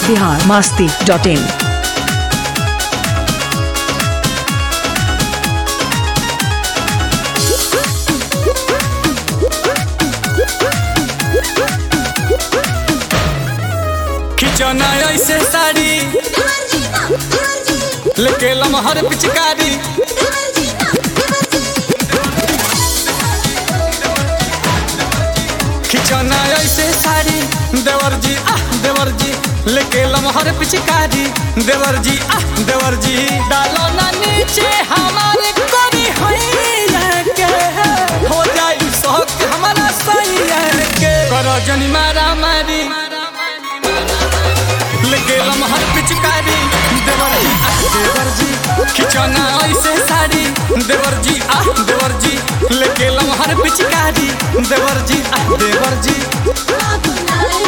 Bihar Masti dot in खिचौना ऐसे साड़ी लेके लमहर पिचकारी खिचौना ऐसे साड़ी देवर जी आह देवर जी लेके लमहर पिचकारी देवर जी आह देवर जी डालो ना नीचे हमारे करी हैया के हो जाई शौक हमारा सैया के करो जनी मारा मारी लेके लमहर पिचकारी देवर जी आह देवर जी खिचौना ऐसे साड़ी देवर जी आह देवर जी लेके लमहर पिचकारी देवर जी आह देवर जी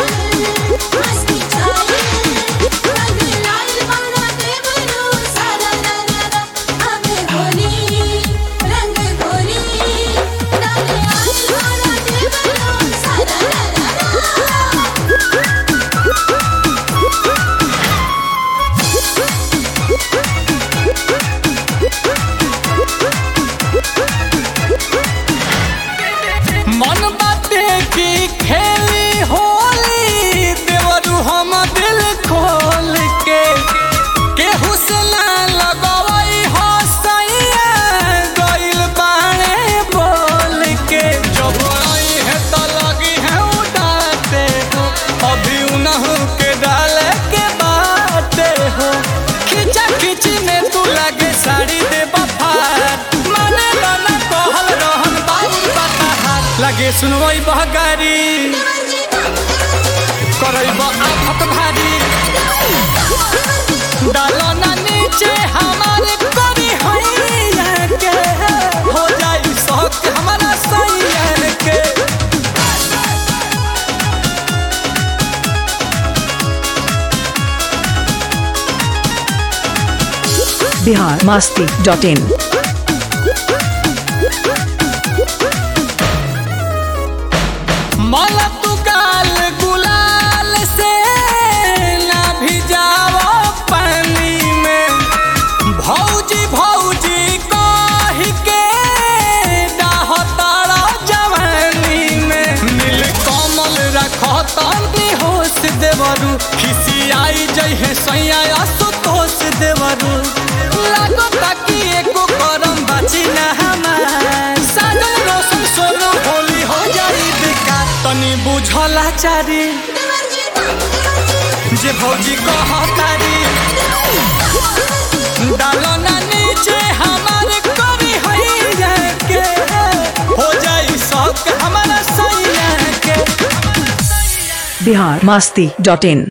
मन बाटे की खेली होली देवरू हम दिल खोल के केहू से ना लगवई हो सैया गइल बाणे बोल के जब आई है तो लगी है उड़ाते हो अभी उनहु के डाल के बाटे हो खिंचा खिंची में तू लगे साड़ी दे बफार माने लाना कहल रहन बाबू बताहार लगे सुनवई बहगारी करब आफत भारी डालो ना नीचे हमारे करी हैया के हो जाई शौक हमारा सैया के बिहार मास्ती डॉट इन मला तू गाल गुलाल से ना भिजाओ पानी में भौजी भौजी कह के डाहतारा जवानी में नील कमल रखो तनी होश देवरू खिसियाई जइहे सैया असुतोष देवरू लागो ताकि एको करम बाची ना हमार साजन रोशन सोनो होली हो जाई बेकार तनी बुझला चारी जे भौजी कहतारी डालो ना नीचे हमारे करी हैया के हो जाई शौक हमारा सैया के बिहार मास्ती डॉट इन